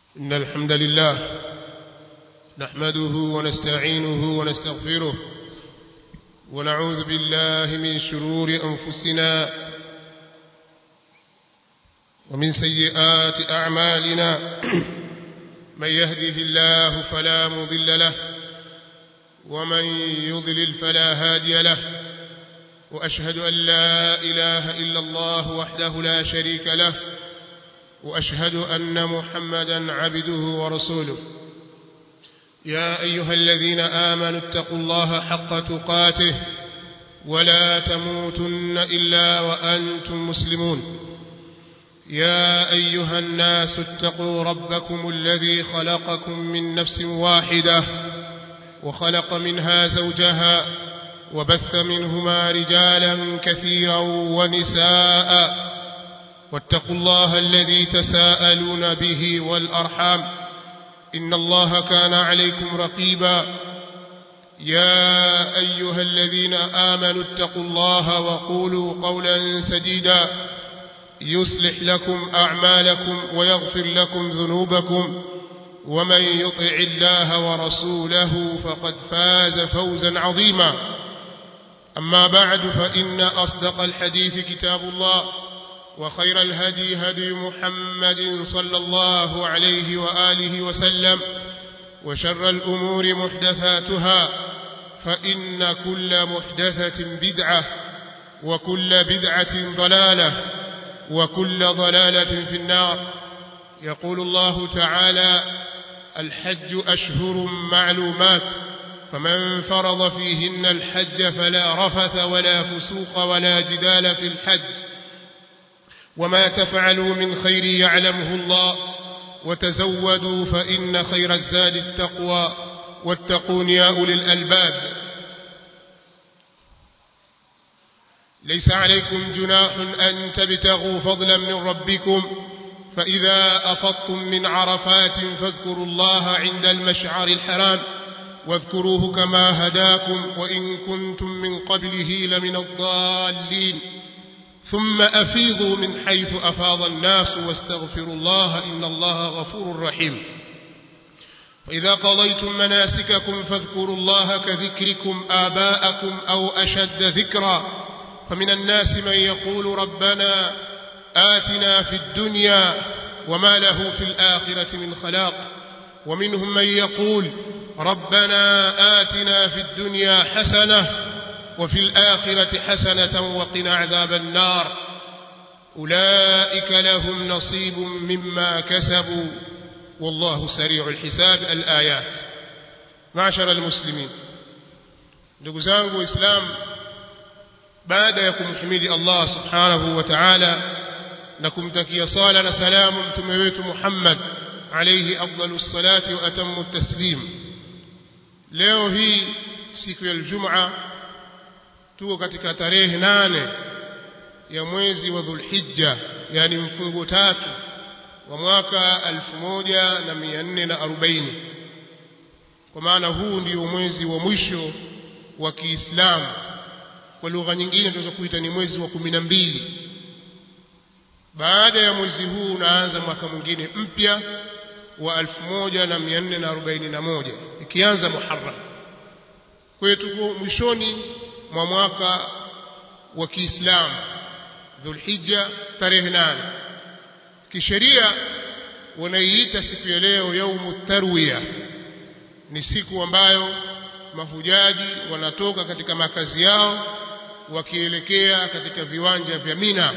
إن الحمد لله نحمده ونستعينه ونستغفره ونعوذ بالله من شرور أنفسنا ومن سيئات أعمالنا من يهده الله فلا مضل له ومن يضلل فلا هادي له وأشهد أن لا إله إلا الله وحده لا شريك له وأشهد أن محمدا عبده ورسوله يا أيها الذين آمنوا اتقوا الله حق تقاته ولا تموتن إلا وأنتم مسلمون يا أيها الناس اتقوا ربكم الذي خلقكم من نفس واحدة وخلق منها زوجها وبث منهما رجالا كثيرا ونساء واتقوا الله الذي تساءلون به والأرحام إن الله كان عليكم رقيبا يا أيها الذين آمنوا اتقوا الله وقولوا قولا سديدا يصلح لكم أعمالكم ويغفر لكم ذنوبكم ومن يطع الله ورسوله فقد فاز فوزا عظيما أما بعد فإن أصدق الحديث كتاب الله وخير الهدي هدي محمد صلى الله عليه وآله وسلم وشر الأمور محدثاتها فإن كل محدثة بدعة وكل بدعة ضلالة وكل ضلالة في النار يقول الله تعالى الحج أشهر معلومات فمن فرض فيهن الحج فلا رفث ولا فسوق ولا جدال في الحج وما تفعلوا من خير يعلمه الله وتزودوا فإن خير الزاد التقوى واتقون يا أولي الألباب ليس عليكم جناح أن تبتغوا فضلا من ربكم فإذا أفضتم من عرفات فاذكروا الله عند المشعر الحرام واذكروه كما هداكم وإن كنتم من قبله لمن الضالين ثم أفيضوا من حيث أفاض الناس واستغفروا الله إن الله غفور رحيم وإذا قضيتم مناسككم فاذكروا الله كذكركم آباءكم أو أشد ذكرا فمن الناس من يقول ربنا آتنا في الدنيا وما له في الآخرة من خلاق ومنهم من يقول ربنا آتنا في الدنيا حسنة وفي الآخرة حسنة وقنا عذاب النار أولئك لهم نصيب مما كسبوا والله سريع الحساب الآيات معشر المسلمين ndugu zangu waislamu baada ya kumhimidi Allah subhanahu wa ta'ala na kumtakia sala na salamu mtume wetu Muhammad alayhi afdalus salati wa atammu taslim leo hii siku ya Ijumaa tuko katika tarehe nane ya mwezi wa Dhulhijja yani mfungo tatu wa mwaka 1440 kwa maana huu ndio mwezi wa mwisho wa Kiislamu kwa lugha nyingine tunaweza kuita ni mwezi wa kumi na mbili baada ya mwezi huu unaanza mwaka mwingine mpya wa 1441 ikianza Muharram kwa hiyo tuko mwishoni mwa mwaka wa Kiislamu Dhulhijja tarehe nane kisheria wanaiita siku ya leo yaumu tarwiya ni siku ambayo mahujaji wanatoka katika makazi yao wakielekea katika viwanja vya Mina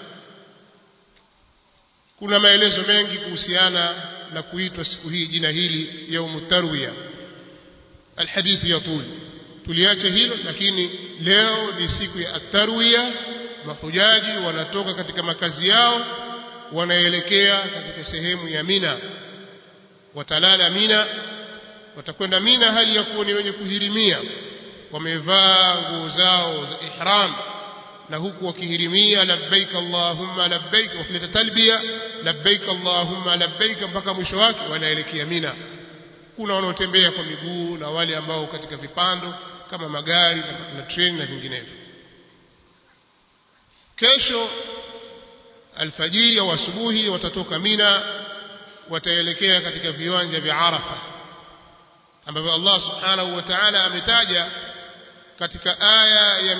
kuna maelezo mengi kuhusiana na kuitwa siku hii jina hili yaumu tarwiya alhadithi yatul tuliache hilo lakini leo ni siku ya atarwiya mahujaji wanatoka katika makazi yao wanaelekea katika sehemu ya Mina watalala Mina watakwenda Mina hali ya kuwa ni wenye kuhirimia wamevaa nguo zao za ihram na huku wakihirimia labbaik allahumma labbaik wakileta talbia labbaik allahumma labbaik mpaka mwisho wake wanaelekea Mina kuna wanaotembea kwa miguu na wale ambao katika vipando kama magari na, na treni na vinginevyo kesho alfajiri au asubuhi watatoka Mina wataelekea katika viwanja vya Arafa ambavyo Allah subhanahu wa ta'ala ametaja katika aya ya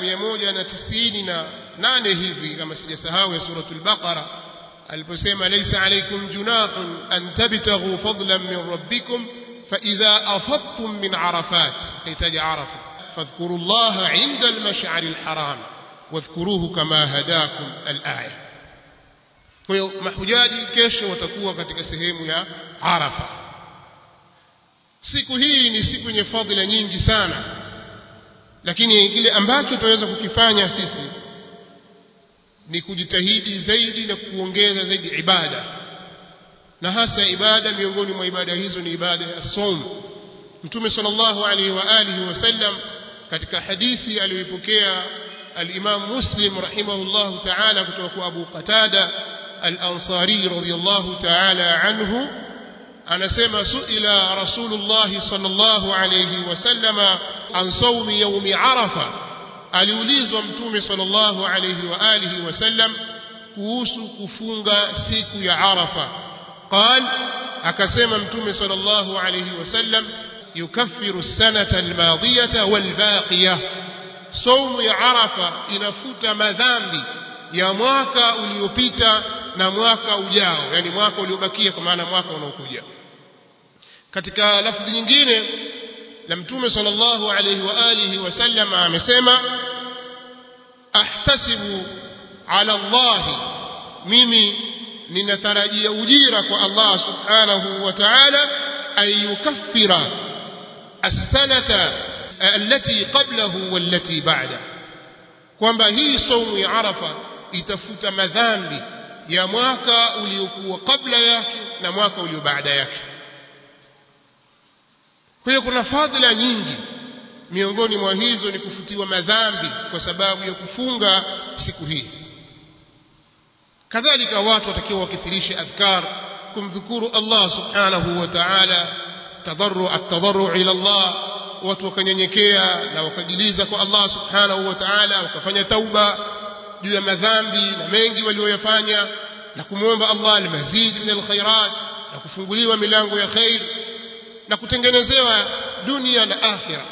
198 hivi kama sijasahau ya suratul Baqara aliposema laysa alaykum junahun an tabtaghu fadlan min rabbikum fa idha afadtum min arafat kaitaja arafa fadhkuru Allah 'inda al-mash'ar al-haram wadhkuruhu kama hadakum al-aya kwa hiyo mahujaji kesho watakuwa katika sehemu ya Arafa siku hii ni siku yenye fadhila nyingi sana lakini kile ambacho tunaweza kukifanya sisi ni kujitahidi zaidi na kuongeza zaidi ibada na hasa ibada miongoni mwa ibada hizo ni ibada ya som mtume sallallahu alaihi wa alihi wasallam katika hadithi aliyoipokea al-Imam Muslim rahimahullahu ta'ala kutoka kwa Abu Qatada al-Ansari radiyallahu ta'ala anhu anasema suila rasulullah sallallahu alayhi wasallama an sawmi yawmi arafa aliulizwa mtume sallallahu alayhi wa alihi wasallam kuhusu kufunga siku ya arafa qal akasema mtume sallallahu alayhi wasallam yukaffiru as-sanata al-madiyata wal-baqiyah saumu ya arafa inafuta madhambi ya mwaka uliopita na mwaka ujao yani mwaka uliobakia kwa maana mwaka unaokuja katika lafzi nyingine la mtume sallallahu alayhi wa alihi wasallam amesema ahtasibu ala Allah mimi ninatarajia ujira kwa Allah subhanahu wa ta'ala ayukaffira as-sanata allati qablahu wallati ba'da kwamba hii saumu ya arafa itafuta madhambi ya mwaka uliokuwa kabla yake na mwaka ulio baada yake kwa hiyo kuna fadhila nyingi miongoni mwa hizo ni kufutiwa madhambi kwa sababu ya kufunga siku hii kadhalika watu watakiwa wakithirishe adhkar kumdhukuru Allah subhanahu wa ta'ala tadarru at-tadarru ila Allah watu wakanyenyekea na wakajiliza kwa Allah subhanahu wa ta'ala wakafanya tauba juu ya madhambi na mengi walioyafanya na kumwomba Allah almazid min alkhairat na kufunguliwa milango ya khair na kutengenezewa dunia na akhira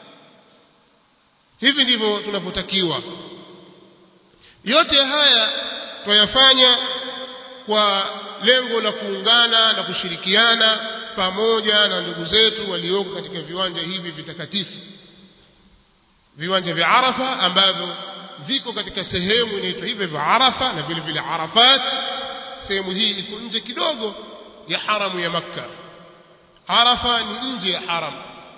hivi ndivyo tunavyotakiwa yote haya tuyafanya kwa lengo la kuungana na kushirikiana pamoja na ndugu zetu walioko katika viwanja hivi vitakatifu viwanja vya Arafa ambavyo viko katika sehemu inaitwa hivyo vya Arafa na vile vile Arafat sehemu hii iko nje kidogo ya haramu ya Makka Arafa ni nje ya haram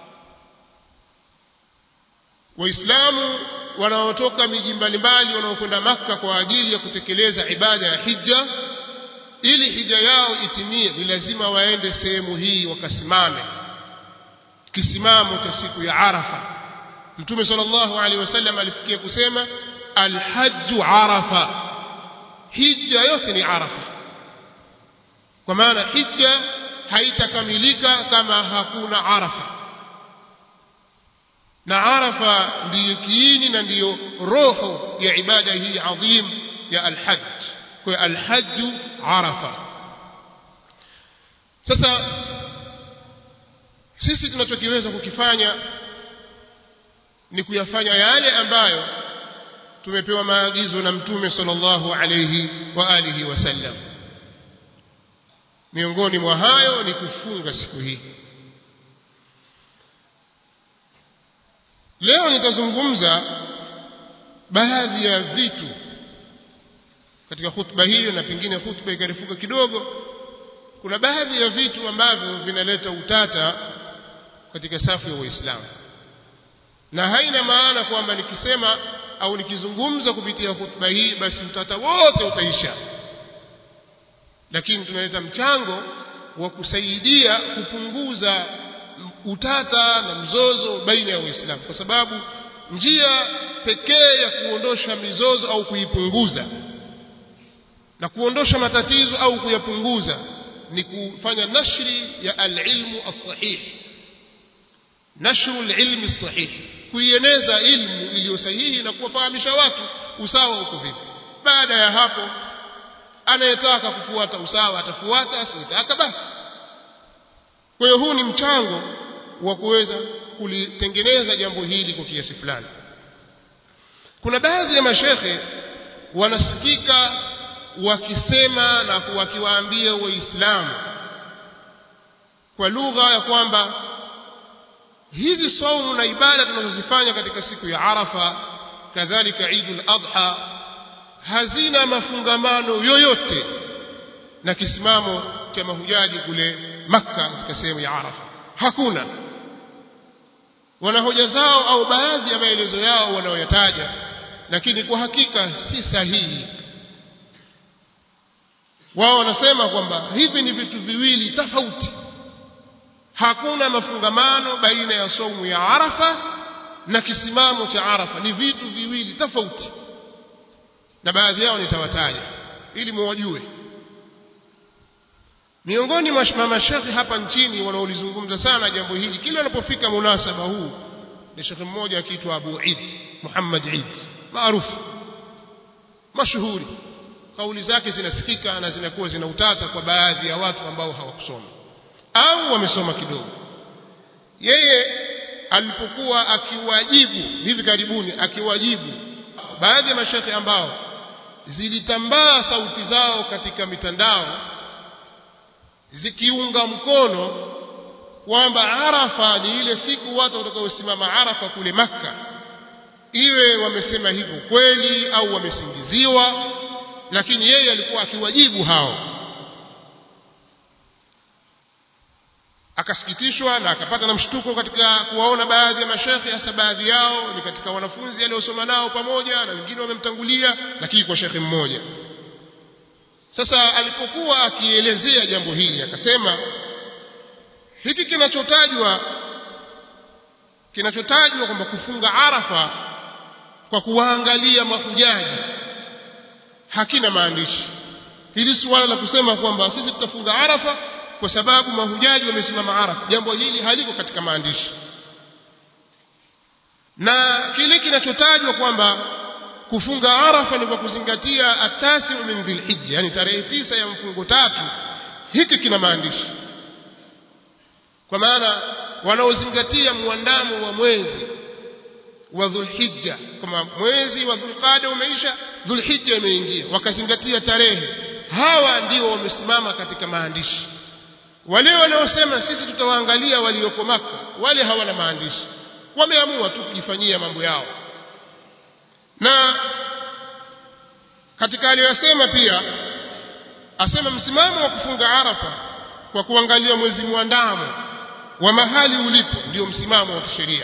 Waislamu wanaotoka miji mbalimbali wanaokwenda Makka kwa ajili ya kutekeleza ibada ya hija ili hija yao itimie ni lazima waende sehemu hii wakasimame kisimamo cha siku ya Arafa Mtume sallallahu alaihi wasallam alifikia kusema alhajju Arafa hija yote ni Arafa kwa maana hija haitakamilika kama hakuna Arafa na Arafa ndiyo kiini na ndiyo roho ya ibada hii adhim ya alhajj kwa alhajju Arafa sasa sisi tunachokiweza kukifanya ni kuyafanya yale ambayo tumepewa maagizo na mtume sallallahu alayhi wa alihi wasallam miongoni mwa hayo ni kufunga siku hii leo nitazungumza baadhi ya vitu katika hutuba hiyo na pengine hutuba ikarifuka kidogo kuna baadhi ya vitu ambavyo vinaleta utata katika safu ya waislamu na haina maana kwamba nikisema au nikizungumza kupitia hutuba hii basi utata wote utaisha lakini tunaleta mchango wa kusaidia kupunguza utata na mzozo baina ya waislamu kwa sababu njia pekee ya kuondosha mizozo au kuipunguza na kuondosha matatizo au kuyapunguza ni kufanya nashri ya alilmu as-sahih nashru alilmi as-sahih kuieneza ilmu iliyo sahihi na kuwafahamisha watu usawa uko vipi baada ya hapo anayetaka kufuata usawa atafuata asiyetaka basi kwa hiyo huu ni mchango wa kuweza kulitengeneza jambo hili kwa kiasi fulani kuna baadhi ya mashekhe wanasikika wakisema na wakiwaambia waislamu kwa lugha ya kwamba hizi saumu na ibada tunazozifanya katika siku ya Arafa kadhalika Eidul Adha hazina mafungamano yoyote na kisimamo cha mahujaji kule Makka katika sehemu ya Arafa hakuna wana hoja zao au baadhi ya maelezo yao wanaoyataja lakini kwa hakika si sahihi wao wanasema kwamba hivi ni vitu viwili tofauti hakuna mafungamano baina ya saumu ya Arafa na kisimamo cha Arafa ni vitu viwili tofauti na baadhi yao nitawataja ili muwajue miongoni mwa mashekhi hapa nchini wanaolizungumza sana jambo hili kila unapofika munasaba huu ni shekhi mmoja akiitwa Abu Eid Muhammad Eid maarufu mashuhuri kauli zake zinasikika na zinakuwa zina utata kwa baadhi ya watu ambao hawakusoma au wamesoma kidogo yeye alipokuwa akiwajibu hivi karibuni akiwajibu baadhi ya mashekhe ambao zilitambaa sauti zao katika mitandao zikiunga mkono kwamba Arafa ni ile siku watu watakaosimama Arafa kule Makka iwe wamesema hivyo kweli au wamesingiziwa lakini yeye alikuwa akiwajibu hao akasikitishwa na akapata na mshtuko katika kuwaona baadhi ya mashekhe hasa baadhi yao ni katika wanafunzi aliosoma nao pamoja na wengine wamemtangulia lakini kwa shekhe mmoja sasa alipokuwa akielezea jambo hili akasema hiki kinachotajwa kinachotajwa kwamba kufunga Arafa kwa kuwaangalia mahujaji hakina maandishi hili suala la kusema kwamba sisi tutafunga Arafa kwa sababu mahujaji wamesimama Arafa jambo hili haliko katika maandishi na kile kinachotajwa kwamba kufunga Arafa ni kwa kuzingatia atasi min dhilhijja yani tarehe tisa ya mfungo tatu hiki kina maandishi kwa maana wanaozingatia muandamo wa mwezi wa dhulhijja kama mwezi wa dhulqada umeisha dhulhijja imeingia wakazingatia tarehe hawa ndio wamesimama katika maandishi wale wanaosema sisi tutawaangalia walioko maka wale hawana maandishi wameamua tu kujifanyia mambo yao na katika aliyosema pia asema msimamo wa kufunga arafa kwa kuangalia mwezi mwandamo wa mahali ulipo ndio msimamo wa kisheria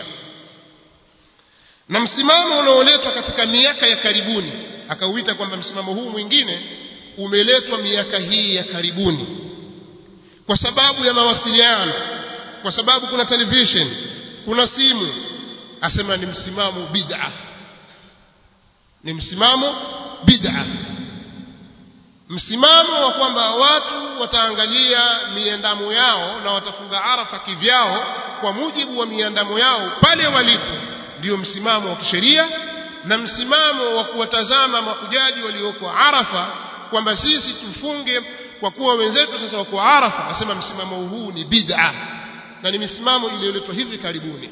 na msimamo unaoletwa katika miaka ya karibuni akauita kwamba msimamo huu mwingine umeletwa miaka hii ya karibuni kwa sababu ya mawasiliano kwa sababu kuna television kuna simu asema ni msimamo bid'a ni msimamo bid'a msimamo wa kwamba watu wataangalia miandamo yao na watafunga arafa kivyao kwa mujibu wa miandamo yao pale walipo ndio msimamo wa kisheria na msimamo wa kuwatazama mahujaji walioko arafa kwamba sisi tufunge kwa kuwa wenzetu sasa wako arafa asema msimamo huu ni bid'a na ni misimamo iliyoletwa hivi karibuni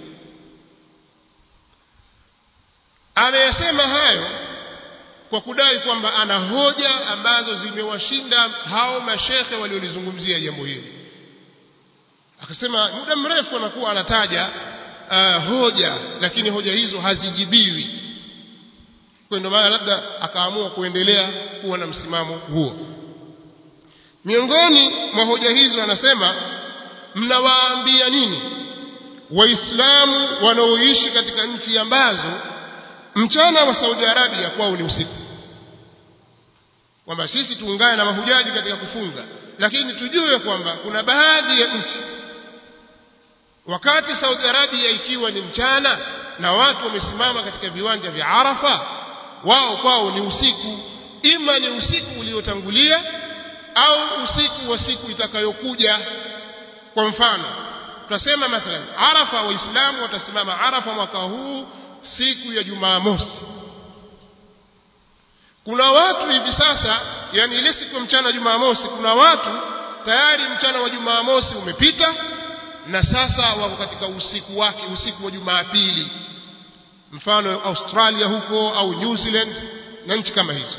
ameyasema hayo kwa kudai kwamba ana hoja ambazo zimewashinda hao mashekhe waliolizungumzia jambo hili akasema muda mrefu anakuwa anataja uh, hoja lakini hoja hizo hazijibiwi kwa ndio maana labda akaamua kuendelea kuwa na msimamo huo miongoni mwa hoja hizo anasema mnawaambia nini waislamu wanaoishi katika nchi ambazo mchana wa Saudi Arabia kwao ni usiku kwamba sisi tuungane na mahujaji katika kufunga lakini tujue kwamba kuna baadhi ya nchi wakati Saudi Arabia ikiwa ni mchana na watu wamesimama katika viwanja vya Arafa wao kwao ni usiku ima ni usiku uliotangulia au usiku wa siku itakayokuja kwa mfano tutasema mathalan Arafa waislamu watasimama Arafa mwaka huu siku ya Jumamosi kuna watu hivi sasa yani ile siku ya mchana wa Jumamosi kuna watu tayari mchana wa Jumamosi umepita na sasa wako katika usiku wake usiku wa Jumapili mfano Australia huko au New Zealand na nchi kama hizo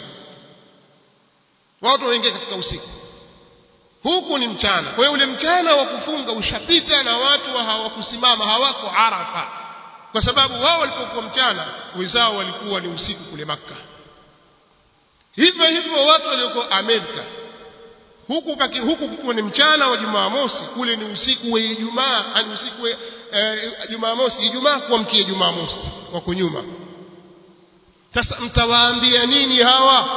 watu waingia katika usiku huku ni mchana kwa hiyo ule mchana wa kufunga ushapita na watu hawakusimama hawako Arafa kwa sababu wao walipokuwa mchana wenzao walikuwa ni usiku kule Makka hivyo hivyo watu walioko Amerika huku paki, huku kukiwa ni mchana wa Jumamosi kule ni usiku wa Ijumaa ani usiku wa eh, Jumamosi Ijumaa kuamkia Jumamosi wako nyuma sasa mtawaambia nini hawa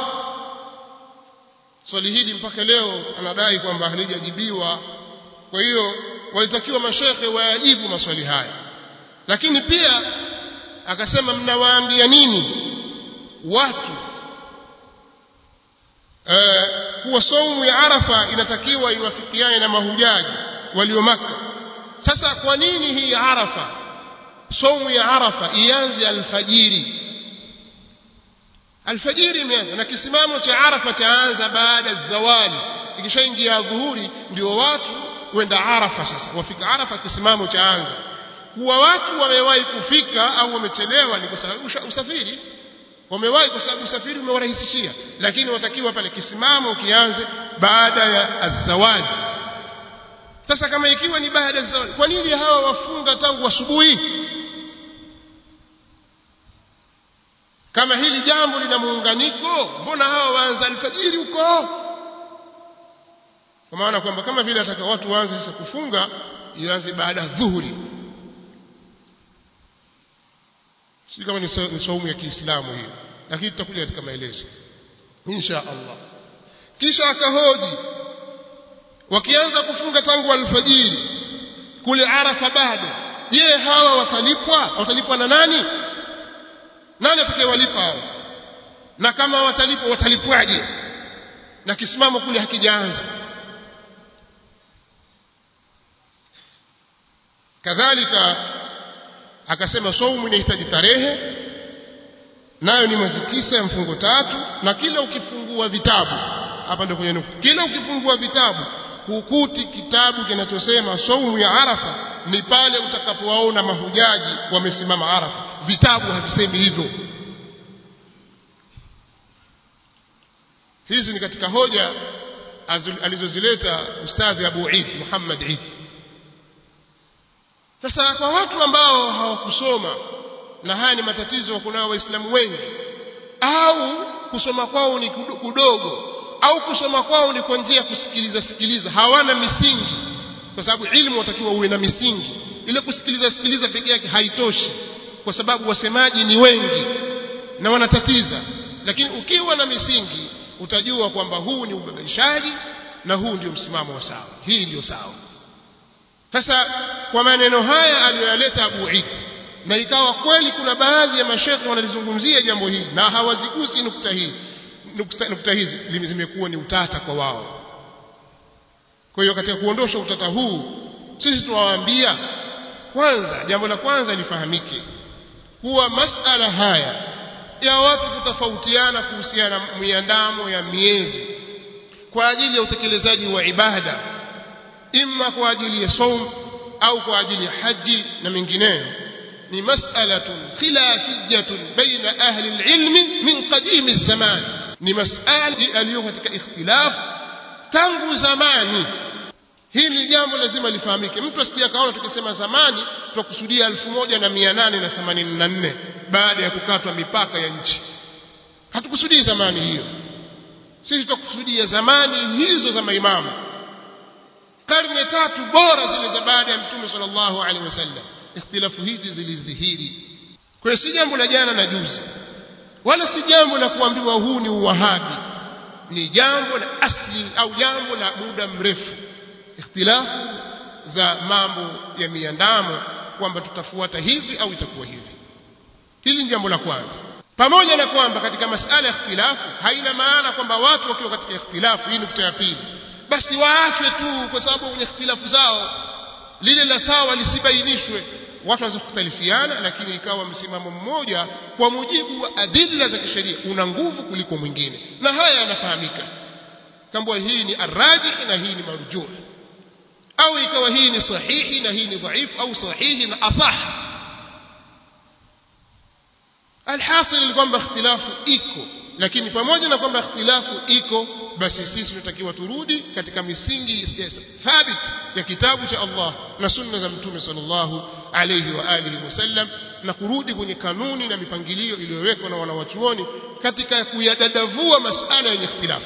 swali hili mpaka leo anadai kwamba halijajibiwa kwa hiyo walitakiwa mashekhe wayajibu maswali haya lakini pia akasema mnawaambia nini watu eh, kuwa saumu ya Arafa inatakiwa iwafikiane na mahujaji walio Makka sasa kwa nini hii Arafa saumu ya Arafa ianze alfajiri alfajiri imeanza na kisimamo cha Arafa chaanza baada ya zawali ikishaingia dhuhuri ndio watu kwenda Arafa sasa wafika Arafa kisimamo chaanza kuwa watu wamewahi kufika au wamechelewa ni kwa sababu usafiri wamewahi kwa sababu usafiri umewarahisishia lakini watakiwa pale kisimamo kianze baada ya azawali sasa kama ikiwa ni baada ya zawali kwa nini hawa wafunga tangu asubuhi kama hili jambo lina muunganiko mbona hawa waanza alfajiri huko kwa maana kwamba kama vile ataka watu waanze sasa kufunga ianze baada ya dhuhuri si kama ni saumu ya Kiislamu hiyo lakini tutakuja katika maelezo insha Allah kisha akahoji wakianza kufunga tangu alfajiri kule Arafa bado je hawa watalipwa watalipwa na nani nani atakayewalipa hao na kama watalipwa watalipwaje na kisimamo kule hakijaanza kadhalika akasema saumu inahitaji tarehe nayo ni mwezi tisa ya mfungo tatu na kila ukifungua vitabu hapa ndio kwenye nukta kila ukifungua vitabu hukuti kitabu kinachosema saumu ya arafa ni pale utakapowaona mahujaji wamesimama arafa vitabu havisemi hivyo hizi ni katika hoja alizozileta ustadhi Abu Eid Muhammad Eid sasa kwa watu ambao hawakusoma na haya ni matatizo kunao waislamu wengi au kusoma kwao ni kudogo au kusoma kwao ni kwa njia ya kusikiliza sikiliza hawana misingi kwa sababu ilmu watakiwa uwe na misingi ile kusikiliza sikiliza peke yake haitoshi kwa sababu wasemaji ni wengi na wanatatiza lakini ukiwa na misingi utajua kwamba huu ni ubabaishaji na huu ndio msimamo wa sawa hii ndio sawa sasa kwa maneno haya aliyoyaleta Abu Eid na ikawa kweli kuna baadhi ya mashekhe wanalizungumzia jambo hili na hawazigusi nukta hii nukta, nukta hizi zimekuwa ni utata kwa wao kwa hiyo katika kuondosha utata huu sisi tunawaambia kwanza jambo la kwanza lifahamike kuwa masala haya ya watu kutofautiana kuhusiana na miandamo ya miezi kwa ajili ya utekelezaji wa ibada imma kwa ajili ya saum au kwa ajili ya haji na mengineyo ni mas'alatun khilafiyatun baina ahli alilmi min qadim zaman ni mas'ala aliyo katika ikhtilaf tangu zamani hili jambo lazima lifahamike mtu asije akaona tukisema zamani tukusudia 1884 baada ya kukatwa mipaka ya nchi hatukusudii zamani hiyo sisi tukusudia zamani hizo za maimamu karne tatu bora zile za baada ya mtume sallallahu alaihi wasallam ikhtilafu hizi zilidhihiri kwa si jambo la jana na juzi wala si jambo la kuambiwa huu ni uwahabi ni jambo la asli au jambo la muda mrefu ikhtilafu za mambo ya miandamo kwamba tutafuata hivi au itakuwa hivi hili ni jambo la kwanza pamoja na kwamba katika masala ya ikhtilafu haina maana kwamba watu wakiwa katika ikhtilafu hii nukta ya pili basi waachwe tu kwa sababu kwenye ikhtilafu zao lile la sawa lisibainishwe watu wanaweza kukhtalifiana lakini ikawa msimamo mmoja kwa mujibu wa adilla za kisheria una nguvu kuliko mwingine na haya yanafahamika kambwa hii ni arrajih na hii ni marjuh au ikawa hii ni sahihi na hii ni dhaifu au sahihi na asah alhasil ni kwamba ikhtilafu iko lakini pamoja na kwamba ikhtilafu iko basi sisi tunatakiwa turudi katika misingi thabit ya kitabu cha Allah na sunna za mtume sallallahu alayhi wa alihi wasallam na kurudi kwenye kanuni na mipangilio iliyowekwa na wanawachuoni katika kuyadadavua masala yenye ikhtilafu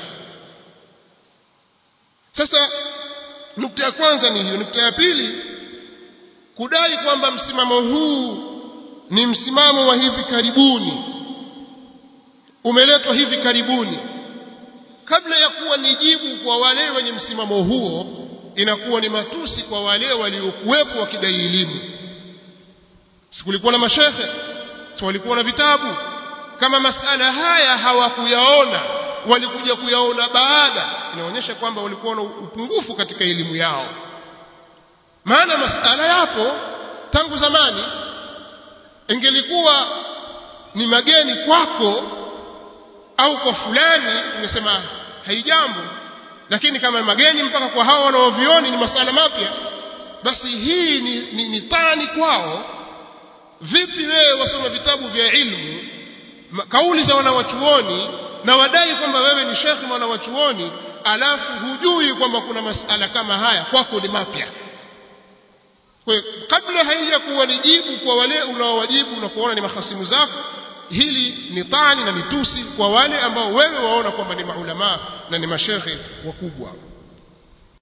sasa nukta ya kwanza ni hiyo nukta ya pili kudai kwamba msimamo huu ni msimamo wa hivi karibuni umeletwa hivi karibuni kabla ya kuwa ni jibu kwa wale wenye msimamo huo inakuwa ni matusi kwa wale waliokuwepo wakidai elimu sikulikuwa na mashehe si walikuwa na vitabu kama masala haya hawakuyaona walikuja kuyaona baada inaonyesha kwamba walikuwa na upungufu katika elimu yao maana masala yapo tangu zamani ingelikuwa ni mageni kwako au kwa fulani ungesema haijambo lakini kama mageni mpaka kwa hao wanaovioni ni masala mapya basi hii ni, ni, ni tani kwao vipi wewe wasoma vitabu vya ilmu kauli za wanawachuoni na wadai kwamba wewe ni shekhi mwanawachuoni alafu hujui kwamba kuna masala kama haya kwako ni mapya kwa kabla haija kuwa ni jibu kwa wale unaowajibu na kuona ni mahasimu zako hili ni tani na ni tusi kwa wale ambao wewe waona kwamba ni maulama na ni mashekhe wakubwa